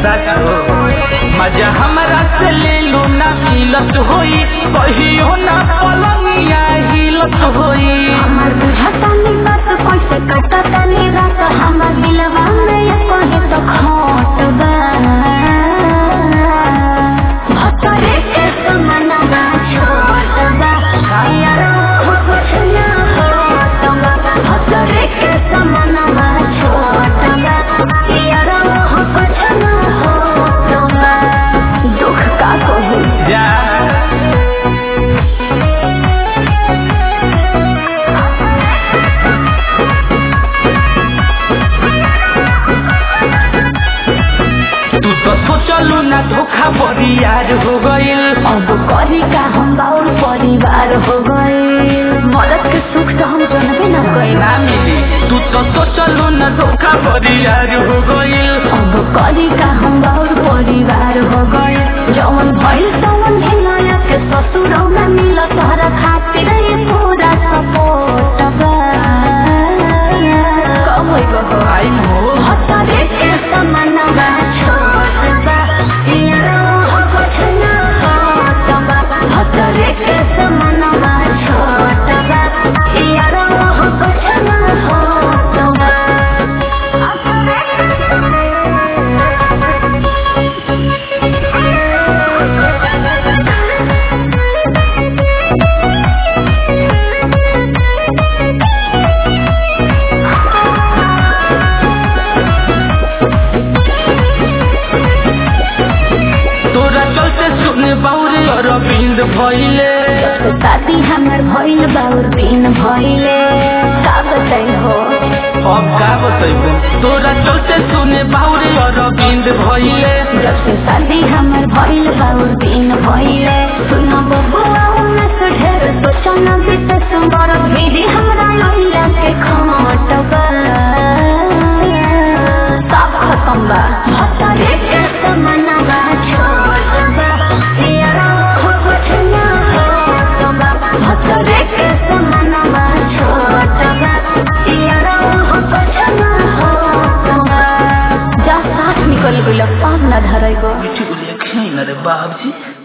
सच हो मजा हमरा से ले लो ना मिलत होई कहियो ना पलंगिया हिलत होई हमर बुझता नी बात कैसे कटता नी रात हमर दिलवा में ये कहे तो खोट बा भतरे के समनवा छोट बा यार हो कुछ ना होत बा भतरे के समनवा छोट बा यार हो कुछ ना होत बा दुख का कहूँ जा तू तो सोचलू ना धोखा बरियार हो गइल अब करी का हम बाउर परिवार हो गए मदद के सुख तो हम जानबे न गए ना मिली तू तो सोचलू ना धोखा बरियार हो गइल अब करी का हम बाउर परिवार हो गए जवन भइल तवन भिनया के ससुरौ में मिल तोहरा खातिर ये पूरा सपोर्ट बा कब होई गो आई हो भतरे के समनवा छोट बा यारो हो कुछ ना होत बा भतरे के समनवा छोट बा यारो हो कुछ ना होत बा तोरा चलते सुने बाउरे अरविंद भइले शादी हमर भइल बाउर दिन भइले का बताई हो अब का बतैबो तोरा चलते सुने बाउरे अरविंद भइले जब से शादी हमर भइल बाउर दिन भइले सुन बबुआ में से ढेर सोचन बीत सुंदर भीड़ी हमरा लइला के खमट बा सब खत्म बा भतरे के समनवा छोट बा यारा हो कुछ ना होत बा भतरे के समनवा छोट बा यारा हो कुछ ना होत बा जा साथ निकल गइल पान न धरैगो मिठी बोलिए खैन रे बाबजी